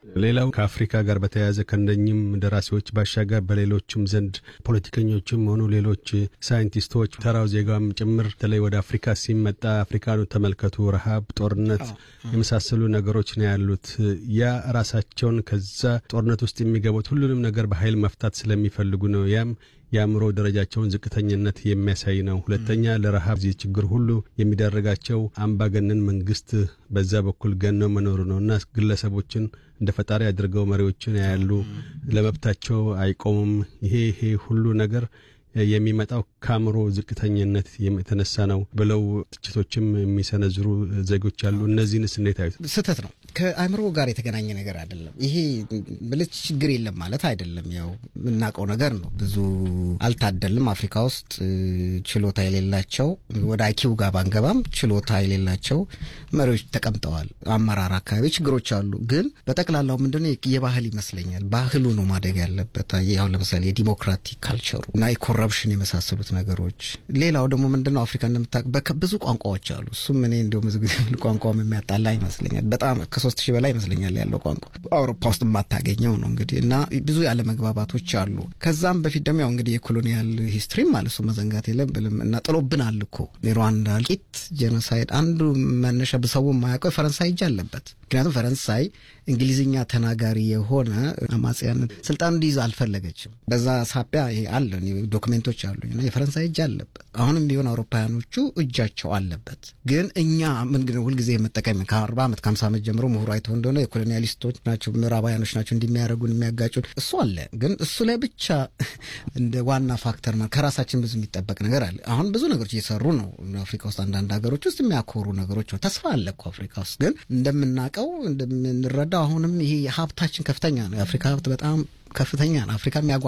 ሌላው ከአፍሪካ ጋር በተያያዘ ከእነኝም ደራሲዎች ባሻገር በሌሎችም ዘንድ ፖለቲከኞችም ሆኑ ሌሎች ሳይንቲስቶች፣ ተራው ዜጋም ጭምር በተለይ ወደ አፍሪካ ሲመጣ አፍሪካኑ ተመልከቱ፣ ረሃብ፣ ጦርነት የመሳሰሉ ነገሮች ነው ያሉት። ያ ራሳቸውን ከዛ ጦርነት ውስጥ የሚገቡት ሁሉንም ነገር በኃይል መፍታት ስለሚፈልጉ ነው። ያም የአእምሮ ደረጃቸውን ዝቅተኝነት የሚያሳይ ነው። ሁለተኛ ለረሃብ ዚህ ችግር ሁሉ የሚዳረጋቸው አምባገነን መንግስት በዛ በኩል ገነው መኖሩ ነው እና ግለሰቦችን እንደ ፈጣሪ አድርገው መሪዎችን ያያሉ፣ ለመብታቸው አይቆሙም። ይሄ ይሄ ሁሉ ነገር የሚመጣው ከአእምሮ ዝቅተኝነት የተነሳ ነው ብለው ትችቶችም የሚሰነዝሩ ዜጎች አሉ። እነዚህንስ እንዴት አዩት? ስህተት ነው። ከአእምሮ ጋር የተገናኘ ነገር አይደለም። ይሄ ብልህ ችግር የለም ማለት አይደለም። ያው የምናውቀው ነገር ነው። ብዙ አልታደልም። አፍሪካ ውስጥ ችሎታ የሌላቸው ወደ አይኪው ጋር ባንገባም ችሎታ የሌላቸው መሪዎች ተቀምጠዋል። አመራር አካባቢ ችግሮች አሉ። ግን በጠቅላላው ምንድነው የባህል ይመስለኛል። ባህሉ ነው ማደግ ያለበት። ያው ለምሳሌ የዲሞክራቲክ ካልቸሩ እና ኮረፕሽን የመሳሰሉት ነገሮች። ሌላው ደግሞ ምንድነው አፍሪካ እንደምታውቅ ብዙ ቋንቋዎች አሉ። እሱም እኔ እንዲሁ ብዙ ጊዜ ቋንቋም የሚያጣላ ይመስለኛል። በጣም ከሶስት ሺህ በላይ ይመስለኛል ያለው ቋንቋ አውሮፓ ውስጥ የማታገኘው ነው እንግዲህ እና ብዙ ያለ መግባባቶች አሉ። ከዛም በፊት ደግሞ ያው እንግዲህ የኮሎኒያል ሂስትሪም ማለት እሱ መዘንጋት የለብንም እና ጥሎብናል እኮ የሩዋንዳ እልቂት ጄኖሳይድ አንዱ መነሻ ሰው የማያውቀው የፈረንሳይ እጅ አለበት። ምክንያቱም ፈረንሳይ እንግሊዝኛ ተናጋሪ የሆነ አማጽያን ስልጣን እንዲይዝ አልፈለገችም። በዛ ሳቢያ ይሄ አለ ዶክሜንቶች አሉኝ እና የፈረንሳይ እጅ አለበት። አሁንም ቢሆን አውሮፓውያኖቹ እጃቸው አለበት። ግን እኛ ምንግን ሁልጊዜ የመጠቀም ከአርባ ዓመት ከሀምሳ ዓመት ጀምሮ ምሁሩ አይተው እንደሆነ የኮሎኒያሊስቶች ናቸው ምዕራባውያኖች ናቸው እንደሚያደርጉን የሚያጋጩን እሱ አለ። ግን እሱ ላይ ብቻ እንደ ዋና ፋክተር ከራሳችን ብዙ የሚጠበቅ ነገር አለ። አሁን ብዙ ነገሮች እየሰሩ ነው አፍሪካ ውስጥ አንዳንድ ሀገሮች ውስጥ የሚያኮሩ ነገሮች ነው። ተስፋ አለ እኮ አፍሪካ ውስጥ ግን እንደምናውቀው እንደምንረዳው አሁንም ይሄ ሀብታችን ከፍተኛ ነው። የአፍሪካ ሀብት በጣም ከፍተኛ ነው። አፍሪካ የሚያጓ